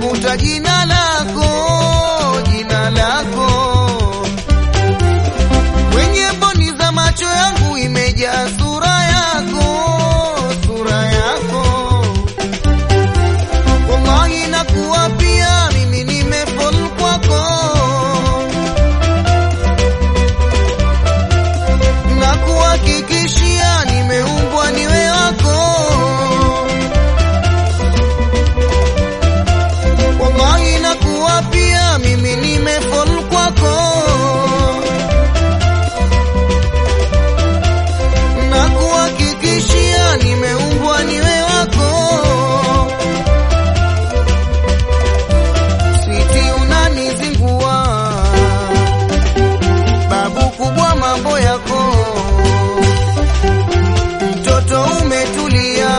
natafuta jina lako, jina lako kwenye mboni za macho yangu imejaa sura yako, sura yako. Wallahi nakuwa pia mimi nimefall kwako, nakuhakikishia nimeumbwa niwe wako. Wallahi nakuwa pia mimi nimefall kwako na kuhakikishia nimeumbwa niwe wako. Switi unanizingua, babu kubwa mambo yako, mtoto umetulia,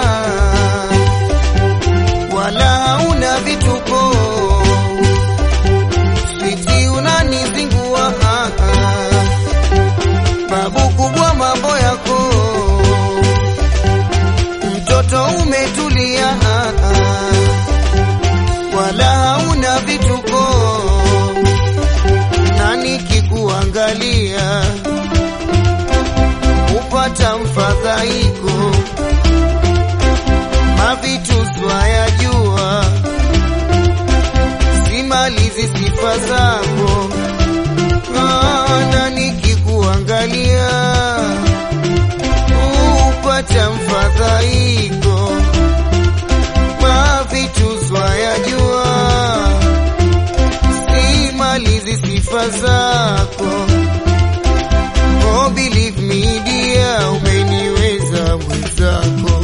wala hauna vituko. Switi unanizingua, ah, ah babu kubwa mambo yako, mtoto umetulia, ah, ah, wala hauna vituko, na nikikuangalia upata mfadhaiko, mavitu swayajua, simalizi sifa zako na nikikuangalia upata mfadhaiko, mavitu swayajua, simalizi sifa zako. Oh, believe me dear, umeniweza mwenzako,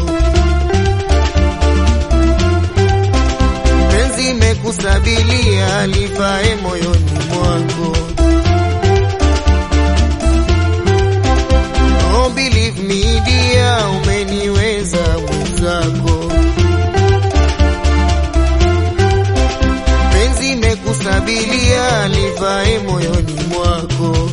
penzi mekusabilia livae moyoni mwako. Oh, believe me dear, umeniweza mwenzako, penzi mekusabilia livae moyoni mwako.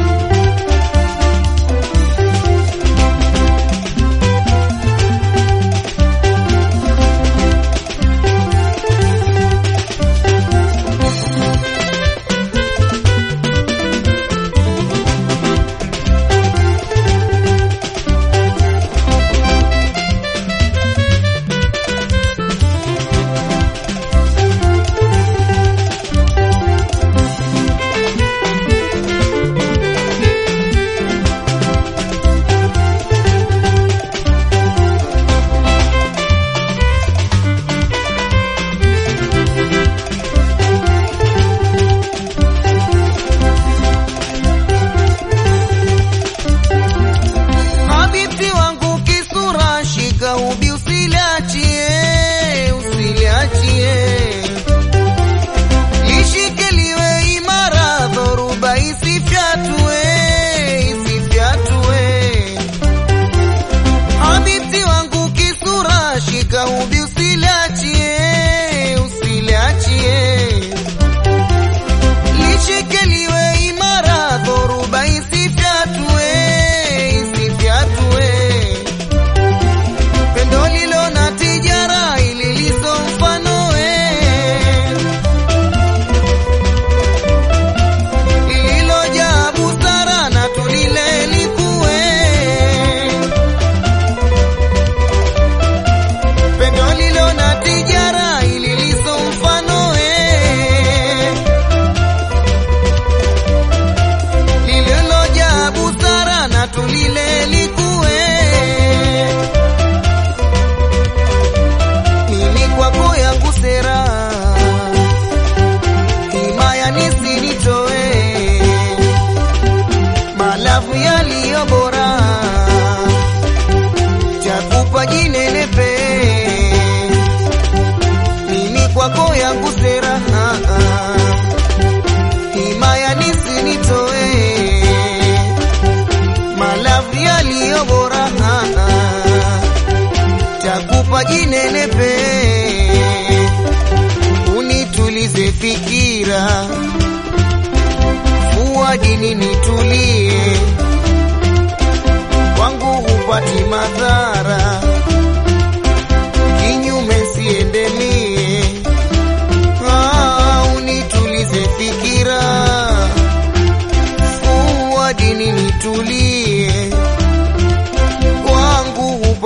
Habibti wangu kisura, shika ubi usiliachie, usiliachie, lishike liwe imara, dhoruba isifyatue, isifyatue. Habibti wangu kisura, shika ubi usiliachie, usiliachie lishike liwe imara, dhoruba isifyatue, isifyatue. Pendo lilo na tijara ili liso mfanoe, lililojaa busara na tulile likuwe. Pendo lilo na tijara ili liso mfanoe lililojaa busara na tulile likue. Mimi kwako yangu sera, himaya nisinitoe, malavu yaliyo bora, chakupa jinenepe. Mimi kwako yangu sera, ah, ah himaya nisinitoe, malavu yaliyo bora, ah, ah, takupa jinenepe, unitulize fikira, fuwa dini nitulie, kwangu hupati madhara, kinyume siende mie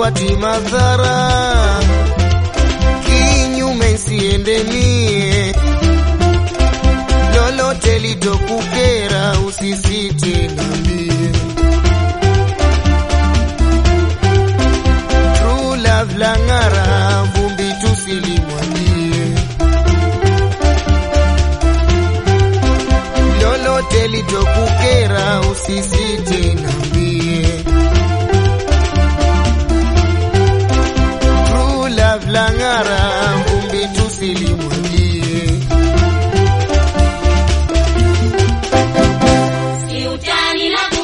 sipati madhara, kinyume siende mie, lolote litokukera usisite niambie. True love lang'ara, vumbi tusilimwagie, lolote litokukera usisite niambie. True love lang'ara, vumbi tusilimwagie. Si utani na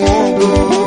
muogo